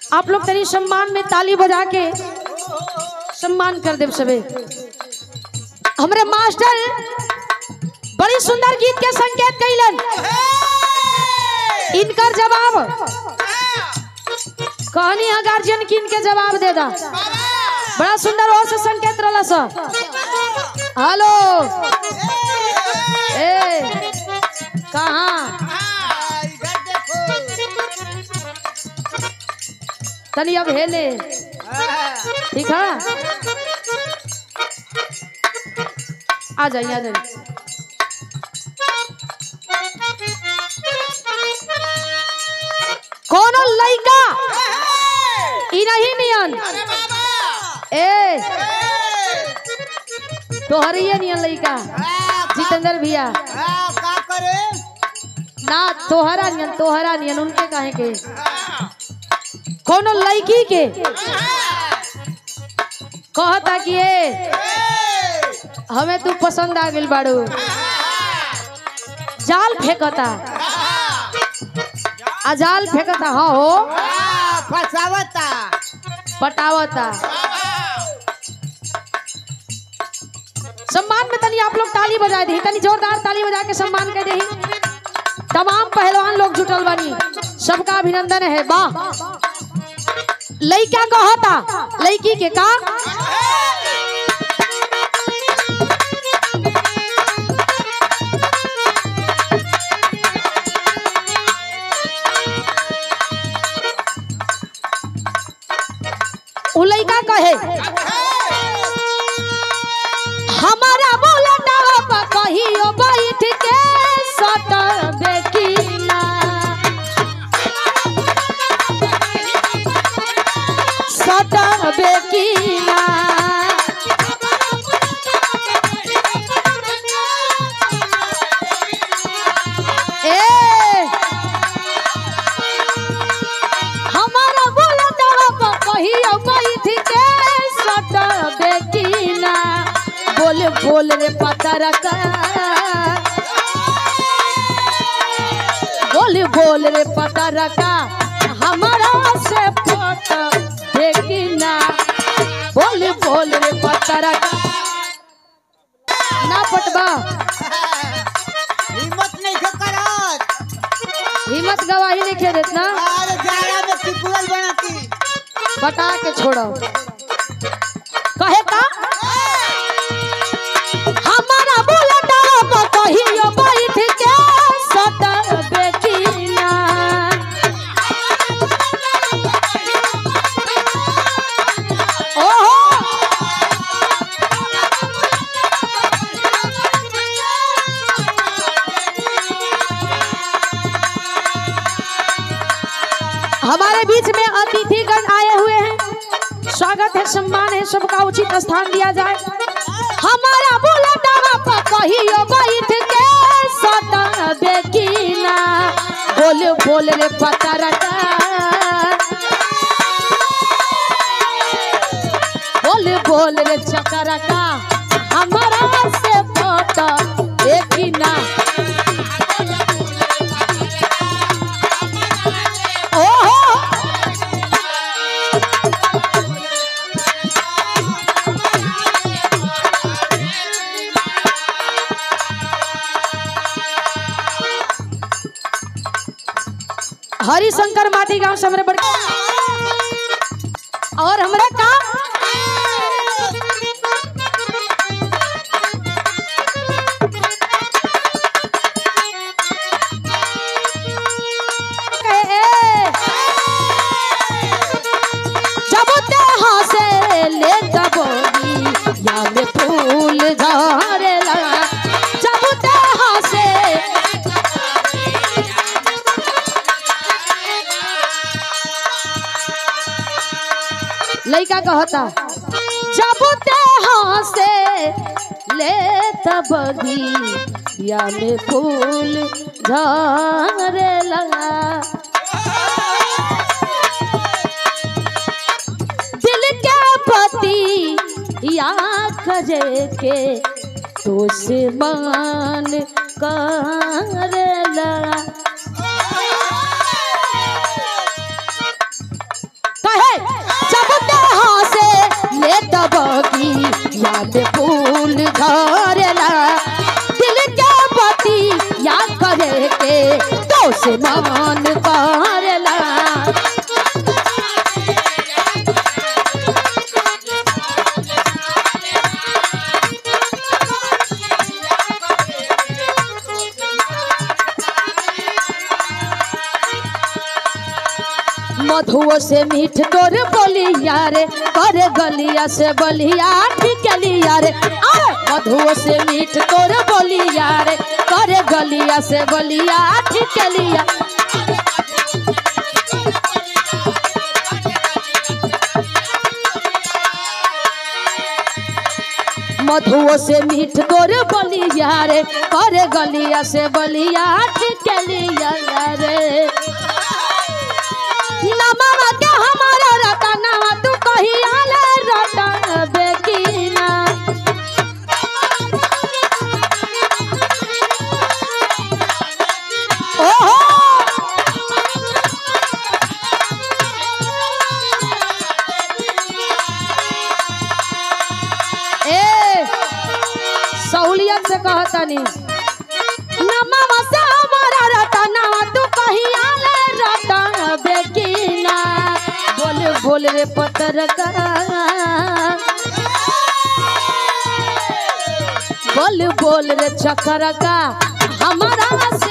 आप लोग तेरी सम्मान में ताली बजा के सम्मान कर देव सबे हमरे मास्टर बड़ी सुंदर गीत के संकेत कैलन इनकर जवाब कहनी है गार्जियन किन के जवाब दे दा बड़ा सुंदर हो से संकेत रहला सा हेलो ए कहाँ तनी अब हेले ठीक है आ जाइए आ जाइए कोनो लइका ई नहीं नियन ए तोहरिए नियन लइका जितेंद्र भैया का करे ना तोहरा नियन तोहरा नियन उनके काहे के कोनो लड़की के कहता कि ए हमें तू पसंद आ गइल बाड़ू जाल फेंकता आ जाल फेंकता हाँ हो फसावता पटावता सम्मान में तनी आप लोग ताली बजा दी तनी जोरदार ताली बजा के सम्मान कर दी तमाम पहलवान लोग जुटल बनी सबका अभिनंदन है वाह लइका कहता लड़की के का उ लइका कहे हमारा बोलना बा कहियो बैठ के सटबे की ना सटबे की ना ए हमारा बोलना बा कहियो बैठ के सटबे की ना बोल बोल रे पतर का बोल बोल रे पतर का हमारा से पट देखी ना बोल बोल रे पतर का ना पटबा हिम्मत नहीं से करत हिम्मत गवाही नहीं खेलत ना अरे जाड़ा में टिपुल बनाती बता के छोड़ो कहे का हमारा बोलना बा कहियो बैठ के सटबे की ना ओहो हमारे बीच में अतिथिगण आए हुए हैं स्वागत है सम्मान है सबका उचित स्थान दिया जाए हमारा बोला डावा पर कहियो बैठ के सटबे की ना बोल बोल रे पता रखा बोल बोल रे चक्कर का हमारा से फोटो देखी ना ओहो हरिशंकर माटी गांव से हमरे बड़ और हमरे का जब ते हंसे ले दबोगी या में फूल झरेला जब ते हंसे लइका कहता जब ते हंसे ले तबगी या में फूल झरेला दिल के पति या करे के तो से मान करेला तबगी याद फूल झरेला दिल के बती याद करे के तो से मान करेला मधुओ से मीठ तोर बोलिया रे करे गलिया से बलिया ठिकलिया रे अरे मधुओ से मीठ तोर बोलिया रे करे गलिया से बलिया ठिकलिया मधुओ से मीठ तोर बोलिया रे करे गलिया से बलिया ठिकलिया रे नमवा के हमारा रतनवा तू कहिया ले रतन बेकीना ओहो ए सहूलियत से कहतनी नमवा से हमारा रतनवा तू कहिया ले रतन बेकीना बोल बोल रे पतर का बोल बोल रे चक्कर का हमारा